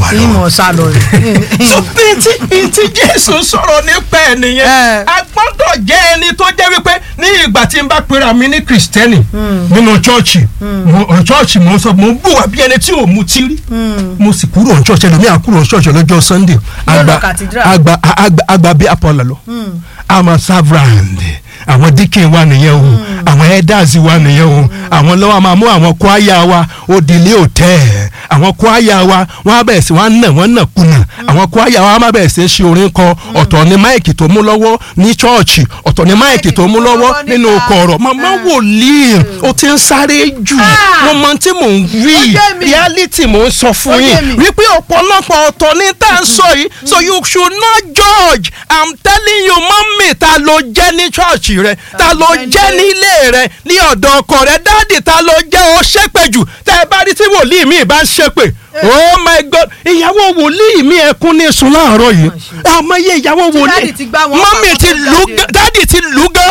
wa lọ. ìmọ̀ sá lọ rẹ̀. so bí tí bí tí jésù sọ̀rọ̀ nípa ẹ̀ nìyẹn Eh. a gbọ́dọ̀ jẹ́ ẹni tó jẹ́ wípé ní ìgbà tí n bá pera mi ní kìrìsìtẹ́nì nínú chọ́ọ̀chì mo- chọ́ọ̀chì mo ń sọ mo ń bù wá bí ẹni tí ò mutí rí mo sì kúrò ní chọ́ọ̀chì ẹlòmíà kúrò ní chọ́ọ̀chì lọ́jọ́ sunday Yóò lọ àgbà cathedral. àgbà àgbà àgbà bí apọ̀lọ̀ lọ àmọ́ savrand àwọn díkìn wa nìyẹn o àwọn elders wa nìyẹn o àwọn lọ́wọ́ máa mú àwọn kwaya wa òdìlé òtẹ́ àwọn kwaya wa wọ́n á bẹ̀rẹ̀ sí wọ́n á nà wọ́n nà kùnà àwọn kwaya wa máa bẹ̀rẹ̀ sí ṣe orin kan ọ̀tọ̀ ni máìkì tó mú lọ́wọ́ ní chọ́ọ̀chì ọ̀tọ̀ ni máìkì tó mú lọ́wọ́ nínú kọ̀rọ̀ màmá wòlíì o ti ń sáré jù Ah. mo mọ tí mò ń wí Ó yé mi. reality mò ń sọ fún Ó yé yín mi. wípé ọ̀pọ̀lọpọ̀ ọ̀tọ̀ ní tá à ń sọ yìí so you should not judge i'm telling you mọ́mì ta ló jẹ́ ní chọ́ọ̀chì rẹ ta ló jẹ́ jẹ́ ní- nílé rẹ ní ọ̀dọ̀ ọkọ rẹ dáàdì ta ló jẹ́ ó ṣépè jù tẹ́ ẹ bá rí tí wòlíì mi bá ń ṣépè oh my god ìyàwó wòlíì mi ẹkún ní sùn láàárọ̀ yìí àmọ́ iye ìyàwó wòlíì dáàdì ti gbá wọn mọ́mì pàpà ti tó lù jáde. gán dáàdì ti lù gán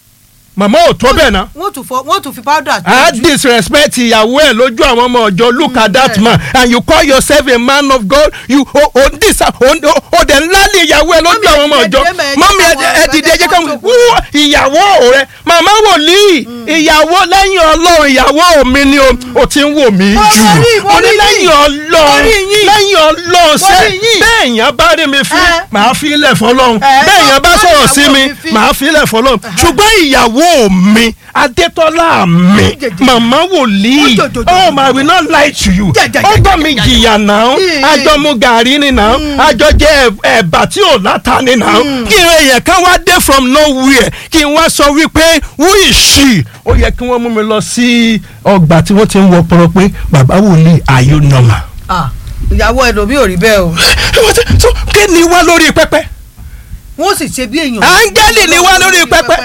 màmá ò tó bẹ́ẹ̀ náà wọ́n tún fọ wọ́n tún fi powder I jù. disrespect ìyàwó ẹ lójú àwọn ọmọ ọjọ́ look at that bẹ́ẹ̀. man and you call yourself a man of God you o o dis o o o dẹ̀ ńlá ní ìyàwó ẹ lójú Mọ́mì, àwọn ọmọ ẹ ọjọ́ dìde mẹ́, ẹ mọ́mí jẹ́ káwọn ẹ dìde ẹ jẹ́ káwọn ọ̀gbẹ́ni wú ìyàwó rẹ màmá wòlíì ìyàwó lẹ́yìn ọlọ́run ìyàwó mi ni o o ti ń wò mí Mo jù rí, mo o ní rí lẹ́yìn yín. ọlọ́run Mo rí yín. lẹ́yìn ọlọ́run Mo sẹ́ rí yín. bẹ́ẹ̀ yẹn bá rí mi fín Ẹ. màá fi ilẹ̀ fọlọ́run Ẹ, bẹ́ẹ̀ yẹn bá má sọ̀rọ̀ ìyàwó sí mi mi fín. màá fi ilẹ̀ fọlọ́run ṣùgbọ́n ìyàwó mi adétọ́lá mi jẹjẹ. màmá wòlíì Ó jòjòjò. oh my will not lie to you Jẹjẹ, ó jẹjẹ, gbọ́ mi jẹjẹ. jìyà náà Mm. àjọ mu gàrí ni náà àjọ jẹ ẹ̀bà tí ò láta ni náà kí n èèyàn kan wá dé from nowhere kí n wá sọ wípé who is she ó yẹ kí wọ́n mú mi lọ sí ọgbà tí wọ́n ti ń wọ pọ̀rọ̀ pé bàbá wòlíì are you normal. Ah, ìyàwó ẹlòmíì ò rí bẹ́ẹ̀ o so kí ni wá lórí pẹpẹ wọ́n sì ṣe bí èèyàn. áńgẹ́lì ni wá lórí pẹpẹ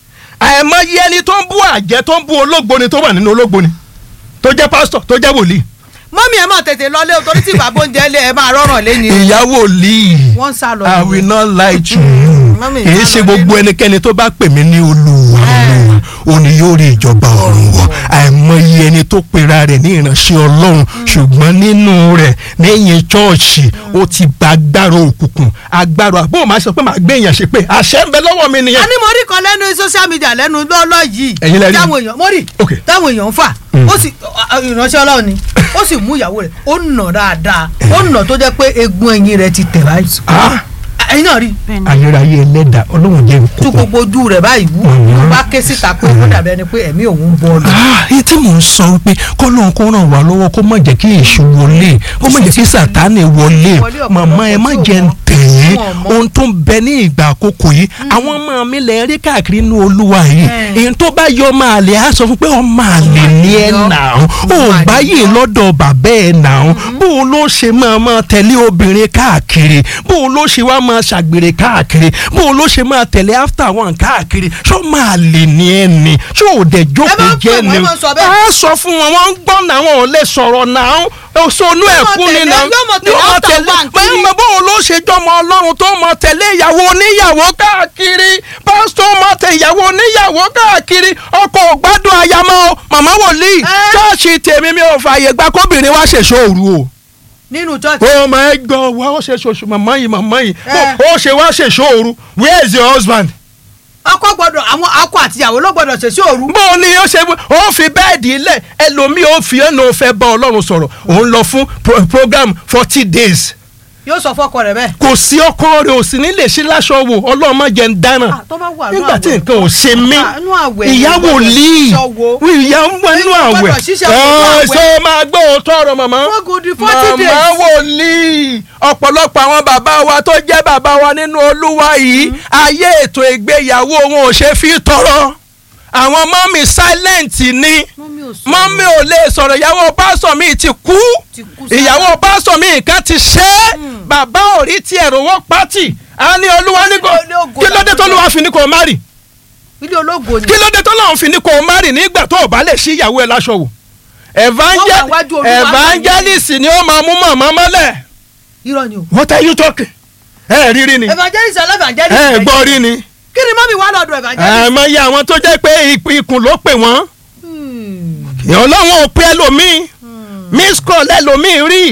àìmọye ẹni tó ń bú àjẹ́ tó ń bú ológboni tó wà nínú ológboni tó jẹ́ pásítọ̀ tó jẹ́ wòlíì mọ́mí ẹ̀ máa tètè lọlé o torí tí bàbá oúnjẹ lé ẹ máa rọrùn lẹ́ni. ìyá wòlíì wọ́n ń sá lọ. I nìyẹn. will not lie to you Mami, èyí ìyá ṣe lọ gbogbo nínú. ẹnikẹ́ni tó bá pè mí ní olúwa olúwa ó ní yóò rí ìjọba ọ̀run wọ̀ àìmọye ẹni tó pera rẹ̀ ní ìránṣẹ́ ọlọ́run ṣùgbọ́n nínú rẹ̀ lẹ́yìn chọ́ọ̀chì ó ti gba agbára òkùnkùn agbára àbó máa sọ pé màá gbé èèyàn ṣe pé àṣẹ ń bẹ lọ́wọ́ mi a nìyẹn. ní mo rí kan lẹ́nu social media lẹ́nu lọ́lọ́ yìí. Ẹ̀yin lẹ rí? táwọn èèyàn mo rí Ok. táwọn èèyàn ń fà ó sì ìránṣẹ́ ọlọ́run ni ó sì mú ìyàwó rẹ̀ ó nà dáadáa ó nà tó jẹ́ pé egun ẹ̀yìn rẹ̀ ti tẹ̀ báyìí. Ah, ẹ̀yin náà rí ayérayé ẹlẹ́dà ọlọ́run jẹ́ tú nkókó. gbogbo ojú rẹ̀ báyìí wú Mhm. ló bá ké síta pé ó dàbí ẹni pé ẹ̀mí òun bọ́ lọ. èyí tí mò ń sọ wípé kọ́lọ́n kó ràn wá lọ́wọ́ kó má jẹ́ kí èṣù wọlé kó má jẹ́ kí sàtánì wọlé Wọlé ọ̀pọ̀lọpọ̀ màmá ẹ má tí ò jẹ́ ń mọ̀. tẹ̀yìn Wọn mọ̀. ohun tó ń bẹ ní ìgbà àkókò yìí àwọn ọmọ mi lè rí káàkiri inú olúwa yìí Eh. èyí tó bá yọ máa lè á sọ fún pé ọmọ àlè ní ẹ Yọ. nà ó ò Ọmọ àlè gbáyè yọ. lọ́dọ̀ bàbá ẹ̀ nà ó bó o ló ṣe máa máa tẹ̀lé obìnrin káàkiri bó o ló ṣe wá máa ṣàgbèrè káàkiri bó o ló ṣe máa tẹ̀lé after one káàkiri ṣó máa lè ní ẹ ni ṣó ò dẹ̀ jókòó máa ń pè jẹ́ wọ́n, ni ẹ máa ń sọ bẹ́ẹ̀. a sọ fún wọn wọn ń gbọ́ náà wọn ò lè sọ̀rọ̀ náà òṣònú Yóò mọ ẹ̀kú ni tẹ̀lé- náà yóò mọ tẹ̀lé mọ after tẹ̀lé one kiri. pẹ̀lú bóun ló ṣe jọmọ ọlọ́run tó mọ tẹ̀lé ìyàwó oníyàwó káàkiri pásítọ̀ mọ tẹ ìyàwó oníyàwó káàkiri ọkọ ògbádùn àyàmọ́ màmá wòlíì Ẹ́. ṣọ́ọ̀ṣì tèmi mi ò fààyè gba kóbìnrin wá ṣèṣọ́ òru o nínú church oh my god wá ó ṣe ṣoṣù màmá yìí màmá yìí Ẹ́. ó ṣe wá ṣèṣọ́ òru where is your husband ọkọ gbọ́dọ̀ àwọn akọ àtìyàwó ló gbọ́dọ̀ ṣèṣe òru. bó o ní ó ṣe ó fi bẹ́ẹ̀dì lẹ̀ ẹlòmíì ó fi ẹnu fẹ́ bá ọlọ́run sọ̀rọ̀ òun lọ fún pro- program forty days yóò sọ fọkọ rẹ̀ bẹ́ẹ̀. kò sí ọkọ rẹ̀ ò sì ní lè ṣe láṣọ wò ọlọ́run má jẹ́ ń dáná Ah, tó bá wà nínú nígbà tí àwẹ̀. nǹkan ò ṣe mí Ah, nínú àwẹ̀ ìyá ni gbọ́dọ̀ wòlíì ṣiṣẹ́ wo. ìyá ń wọ inú Ẹni àwẹ̀ gbọ́dọ̀ ṣiṣẹ́ wo nínú àwẹ̀. ṣé máa gbọ́ òótọ́ ọ̀rọ̀ màmá Wọ́n gùn di 40 days. màmá wòlíì ọ̀pọ̀lọpọ̀ àwọn bàbá wa tó jẹ́ bàbá wa nínú olúwa yìí ayé ètò ìgbéyàwó wọn ò ṣe fi tọrọ àwọn mọ́mì silent ni Mọ́mì ò sọ̀rọ̀. mọ́mì ò lè sọ̀rọ̀ ìyàwó pásọ̀ mi ti kú Ti kú sára. ìyàwó pásọ̀ mi nǹkan ti ṣe é bàbá ò rí tiẹ̀ rówó pátì á ní olúwa ní kò Ilé ògo kí ló dé tó lùwà fi ní kò má rì ilé ológo ni. kí ló dé tó lọ́hùn fi ní kò má rì nígbà tó o bá lè ṣí ìyàwó ẹ láṣọ wò Evangel- Wọ́n wà wájú Olúwa evangelist ni ó máa mú màmá mọ́lẹ̀ irọ́ ni o. what are you talking ẹ rírí ni evangelist ọlọ́ evangelist. ẹ gbọ́ rí ni kí ni mọ́mí wà lọ́dọ̀ evangelist. àmọ́ àwọn tó jẹ́ pé ik- ikùn ló pè wọ́n Hmm. ọlọ́run ò pé ẹlòmíì miss call ẹlòmíì rí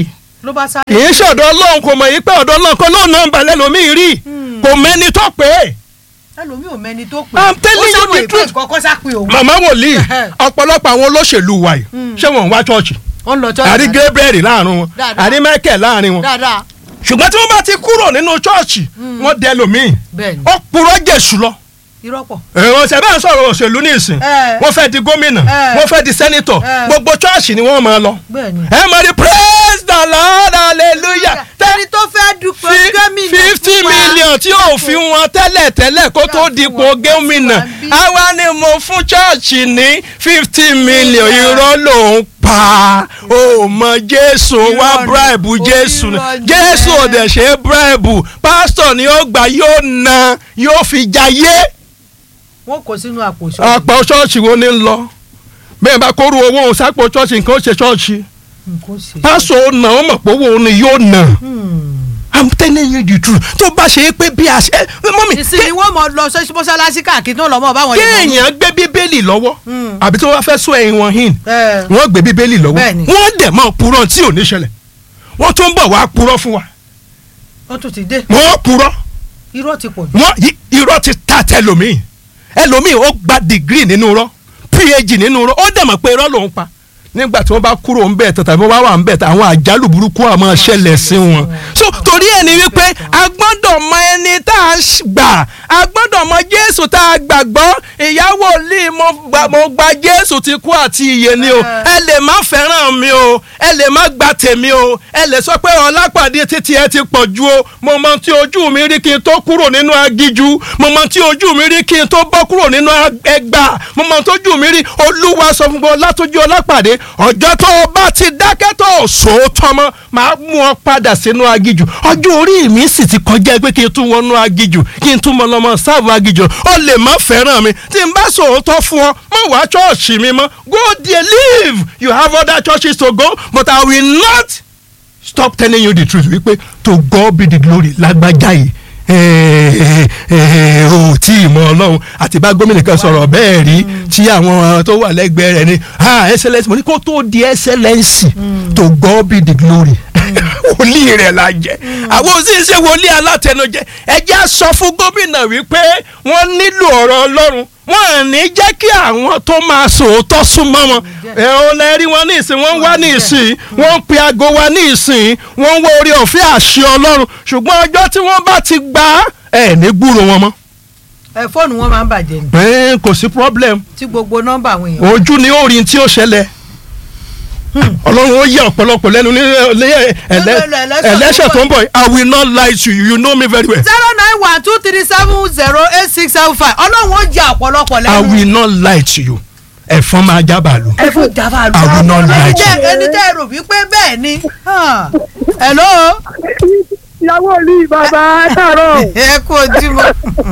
ló bá sáré. kì í ṣọ̀dọ̀ ọlọ́run kò mọ̀ yí pé ọ̀dọ̀ ọlọ́run kan lóun náà ń balẹ̀ lómi rí kò mẹ́ni tó pé ẹlòmíì ò mẹ́ni tó pè I'm telling you the truth. kọ́kọ́ sá pé òun. màmá wòlíì ọ̀pọ̀lọpọ̀ àwọn olóṣèlú wa yìí ṣé wọn ń wá ṣọ́ọ̀ṣì ó ń lọ church àrí náà. Gabriel láàrin wọn Dáadáa. àrí Michael láàrin wọn dáadáa ṣùgbọ́n tí wọ́n bá ti kúrò nínú ṣọ́ọ̀ṣì wọ́n dẹ lómìn bẹ́ẹ̀ ni ó purọ́ jèṣù lọ irọ́ pọ̀. ẹ̀wọ̀n ṣẹ̀ bẹ́ẹ̀ sọ̀rọ̀ òṣèlú ní ìsìn Eh. wọ́n fẹ́ di gómìnà Eh. wọ́n fẹ́ di sẹ́nitọ̀ Eh. gbogbo ṣọ́ọ̀ṣì ni wọ́n máa lọ bẹ́ẹ̀ ni. ẹ máa di praise the lord hallelujah ẹni tó fẹ́ dupò gómìnà fifty fún wa. million tí ò fi wọn tẹ́lẹ̀ tẹ́lẹ̀ kó tó dipò gómìnà àwa ni mo fún ṣọ́ọ̀ṣì ní fifty million irọ́ ló ń pa ó mọ jésù wá Irọ́ ni. bribe jésù ni Irọ́ ni. jésù ò dẹ̀ ṣe é bribe pásítọ̀ ni ó gbà yóò na yóò fi jayé wọn kò sínú àpò ìṣòro. ọ̀pọ̀ ṣọ́ọ̀ṣì wo ni ń lọ bẹ́ẹ̀ bá kóru owó òun sápò ṣọ́ọ̀ṣì nǹkan ó ṣe ṣọ́ọ̀ṣì nǹkan ṣe. pásítọ̀ ó nà ó mọ̀ pé owó òun ni yóò nà. Hmm. I'm telling you the truth tó bá ṣe é pé bí a ṣe mọ́mí ìsinmi wọn mọ lọ sọ mọ́ṣáláṣí káàkiri tó lọ mọ báwọn yẹn. kéèyàn gbé bíbélì lọ́wọ́ Mm. àbí tó wá fẹ́ sọ ẹ̀yìn wọn hin ẹ wọ́n gbé bíbélì lọ́wọ́ Bẹ́ẹ̀ni. wọ́n dẹ̀ mọ́ purọ́ tí ò ní ṣẹlẹ̀ wọ́n tún bọ̀ wá purọ́ fún wa wọn tún ti dé wọ́n purọ́ irọ́ ti pọ̀ jù. wọ́n yí- irọ́ ti ta tẹlòmíì ẹlòmíì ó gba dìgírì nínú irọ́ phd nínú irọ́ ó dẹ̀ mọ̀ pé irọ́ lòún pa nígbà tí wọ́n bá kúrò ń bẹ̀ tán tàbí wọ́n bá wà ń bẹ̀ tán àwọn àjálù burúkú á máa ṣẹlẹ̀ sí wọn. so torí ẹ̀ ni wípé a gbọ́dọ̀ mọ ẹni tá a ṣ- gbà a gbọ́dọ̀ mọ jésù tá a gbàgbọ́ ìyàwó lì mo gbà mo gba jésù ti kú àti ìyè ni o ẹ lè má fẹ́ràn mi o ẹ lè má gba tèmi o ẹ lè sọ pé ọlápàdé títí ẹ ti pọ̀ ju o mo mọ tí ojú mi rí kí n tó kúrò nínú agíjú mo mọ tí ojú mi rí kí n tó bọ́ kúrò nínú ẹgbà mo mọ tójú mi rí olúwa sọ fún mi látọjú ọlápàdé ọjọ́ tó o bá ti dákẹ́ tó o sòótọ́ mọ́ màá mú ọ padà sínú agíjú ọjọ́ orí mi sì ti kọjá pé kí n tún wọnú agíjú kí n tún mọ lọ́mọ sáàbù agíjú ó lè má fẹ́ràn mi tí n bá sòótọ́ fún ọ mọ̀ wá ṣọ́ọ̀ṣì mi mọ́ go there live you have other churches to go but I will not stop telling you the truth wípé to God be the glory lágbájá yìí eh, eh, ò tí ì mọ ọlọ́run àti bá gómìnà kan sọ̀rọ̀ bẹ́ẹ̀ rí tí àwọn tó wà lẹ́gbẹ̀ẹ́ rẹ̀ ni ah excellence mo ní kó tó di excellence to God be the glory wòlíì rẹ̀ la jẹ́ àwọn òsì ṣe wòlíì alátẹnujẹ ẹ jẹ́ á sọ fún gómìnà wípé wọ́n nílò ọ̀rọ̀ ọlọ́run wọ́n à ní jẹ́ kí àwọn tó máa sòótọ́ súnmọ́ wọn ẹ ò lè rí wọn ní ìsìn wọ́n ń wá ní ìsìn wọ́n ń pe aago wa ní ìsìn wọ́n ń wá orí ọ̀fẹ́ àṣẹ ọlọ́run ṣùgbọ́n ọjọ́ tí wọ́n bá ti gbà á ẹ̀ ní gbúrò wọn mọ́ ẹ fóònù wọn máa ń bàjẹ́ ni ẹ̀ kò sí problem tí gbogbo nọ́mbà àwọn èèyàn. ojú ni ó rí tí ó ṣẹlẹ̀ ọlọ́run ó yẹ ọ̀pọ̀lọpọ̀ lẹ́nu ní ẹlẹ́- ẹlẹ́- ẹlẹ́ṣẹ̀ tó ń bọ̀ I will not lie to you you know me very well zero nine one two three seven zero eight six seven five ọlọ́run ó jẹ ọ̀pọ̀lọpọ̀ I lẹ́nu. will not lie to you ẹ̀fọn máa jábàlú ẹ fún java lu. I will not lie to ẹni you. tẹ́ ẹni tẹ́ ẹ rò wípé bẹ́ẹ̀ ni. Ah. hello. ìyàwó olú bàbá káàárọ̀ ẹ kú ojúmọ́.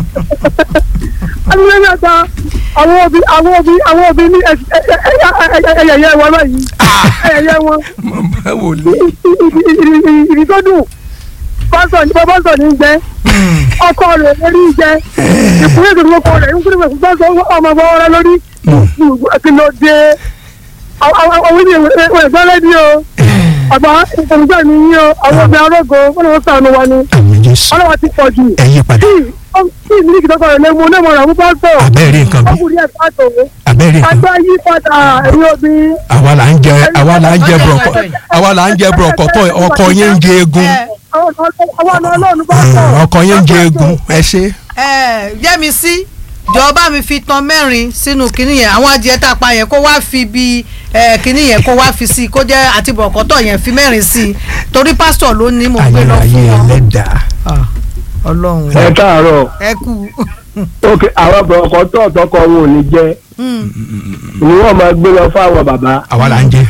alẹ́ mẹ́ta àwọn òbí àwọn òbí àwọn òbí ní ẹyẹyẹ wọn báyìí ẹyẹyẹ wọn màmá wò lé ìrì tó dùn pásọ ní pásọ ní jẹ ọkọ rẹ lórí jẹ ìpínlẹ̀ tó lóko rẹ ń kúrò pé pásọ ọmọ ọmọ rẹ lórí kí ló dé àwọn ìdí ìwé ẹgbẹ́ lẹ́dí o àgbà ìfọ̀nùgbà mi yín o àwọn obìnrin arógo wọn ni wọ́n sànù wa ni àmì jésù ọlọ́wọ́ ti pọ̀ jù ẹ yí padà tí ìmílíkì tó kọ̀ọ̀rọ̀ lẹ́mu onímọ̀ rẹ̀ mú pásítọ̀ abẹ́rẹ́ nǹkan bí ọkùnrin ẹ̀ pàtó abẹ́rẹ́ nǹkan bí àgbá yí padà ẹ̀rí obìnrin àwa là ń jẹ àwa là ń jẹ bùrọ̀kọ̀ àwa là ń jẹ bùrọ̀kọ̀ tó ọkọ yẹn ń jẹ egun àwọn ọ̀nà ọlọ́run pásítọ̀ ọkọ yẹn ń jẹ egun ẹ ṣe ẹ jẹ́mi sí jọba mi fi tan mẹ́rin sínú kinní yẹn àwọn adìẹ tá a pa yẹn kó wá fi bí ẹ kinní yẹn kó wá fi sí i kó jẹ́ àti bọ̀kọ́tọ̀ yẹn fi mẹ́rin sí i torí pásítọ̀ ló ní mo gbé lọ ayérayé fún wọn. ẹlẹ́dàá Ah, ọlọ́run ẹ káàárọ̀ ẹ kú. ok àwọn ọkọ̀ tó ọ̀tọ́kọ wọn ò ní jẹ́ Hmm. ni wọ́n máa gbé lọ fáwọn bàbá àwa là ń jẹ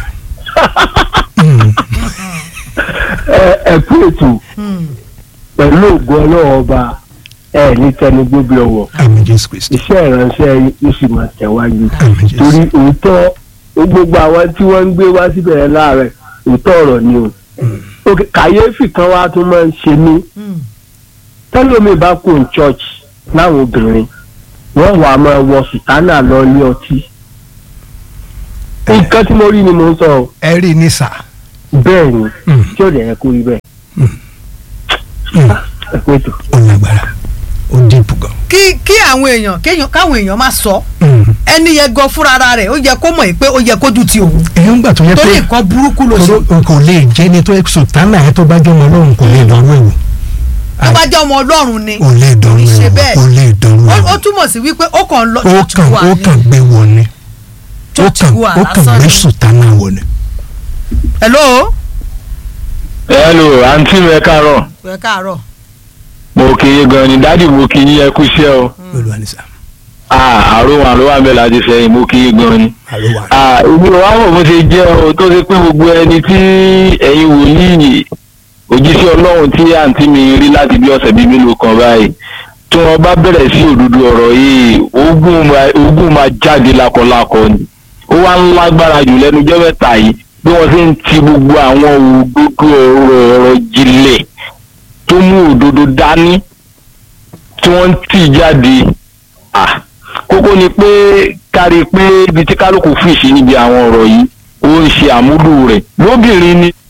ẹ ẹ kú ètò Hmm. pẹ̀lú ògo ọlọ́wọ́ ọba ẹ ní tẹnu gbóbi ọwọ́ àmì jésù kristi iṣẹ́ ìránṣẹ́ yóò sì máa tẹ̀wájú àmì jésù torí òótọ́ gbogbo àwọn tí wọ́n ń gbé wá síbẹ̀ yẹn láàárẹ̀ òótọ́ ọ̀rọ̀ ni o ok kàyéfì kan wá tún máa ń ṣe mí Hmm. tẹ́lómi bá kó ní church láwọn obìnrin wọ́n wàá máa wọ sùtánà lọ ilé ọtí nǹkan tí mo rí ni mo ń sọ o ẹ rí ní sà bẹ́ẹ̀ ni Mm. tí ò dẹ̀ yẹ kó rí bẹ́ẹ̀ Mm. ẹ pé tó. ó lágbára ó dìbò gan. kí kí àwọn èèyàn kéèyàn káwọn èèyàn má sọ Mm. ẹni yẹn gan fúnra ara rẹ̀ ó yẹ kó mọ̀ pé ó yẹ kójú ti òun èyí ń gbà tó yẹ torí pé nǹkan burúkú ló ṣe kò kò lè jẹ́ ni tó sùtánà ẹ̀ tó bá jẹ́ ọmọ ọlọ́run kò lè dánwó ẹ̀wò tó bá jẹ́ ọmọ ọlọ́run ni kò lè dánwó ṣe ẹ̀wò bẹ́ẹ̀. kò lè dánwó ó ó ẹ̀wò túmọ̀ sí wípé ó kàn lọ ó church kàn wà ó ní kàn gbé wọ ni ó church kàn wà ó kàn lásán gbé ni. sùtánà wọ ni. hello hello àǹtí mi ẹ káàárọ̀ ẹ káàárọ̀ mo kì í gan ni dádì mo kì í ẹ kú iṣẹ́ o olùwà ní sá Ah, àrùn àrùn wà bẹ́ẹ̀ láti sẹ́yìn mo kì í gan ni. àlùwà. Ah, èmi ò wá mọ̀ bó ṣe jẹ́ o tó ṣe pé gbogbo ẹni tí ẹ̀yin wòlíì òjíṣẹ́ ọlọ́run tí àǹtí mi rí láti bí ọ̀sẹ̀ bíi mélòó kan báyìí tí wọ́n bá bẹ̀rẹ̀ sí òdodo ọ̀rọ̀ yìí ogun máa- ogun máa jáde lákọlákọ ni ó wá ń lágbára jù lẹ́nu jẹ́ mẹ́ta yìí bí wọ́n ṣe ń ti gbogbo àwọn òdodo ọ̀rọ̀ ọ̀rọ̀ jinlẹ̀ tó mú òdodo dání tí wọ́n ń tì jáde ah kókó ni pé kárí pé ibi tí kálukú fìṣí níbi àwọn ọ̀rọ̀ yìí ó ń ṣe àmúlò rẹ̀ lóbìnrin ni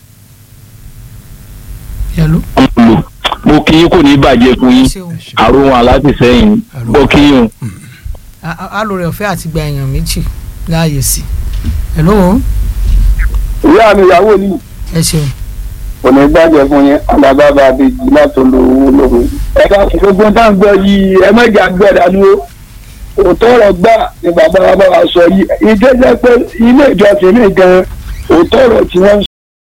hello wọ́n lò mo kí yín kò ní bàjẹ́ fún yín ṣeun àrùn alátìsẹ́yìn mo kí yín o. alóore ọ̀fẹ́ àti gba èèyàn méjì láàyè sí hello ìyá mi ìyàwó ni ẹ ṣeun kò ní gbàjẹ́ fún yín alábàbà àbèjì láti lo owó lóhùn. ẹ bá gbogbo tá à ń gbọ́ yìí ẹ mẹ́jà gbẹ̀dánú o òótọ́ ọ̀rọ̀ gbà ní bàbá wa bá wa sọ yìí ìjẹ́jẹ́ pé ilé ìjọsìn mi gan òótọ́ ọ̀rọ̀ tí wọ́n ń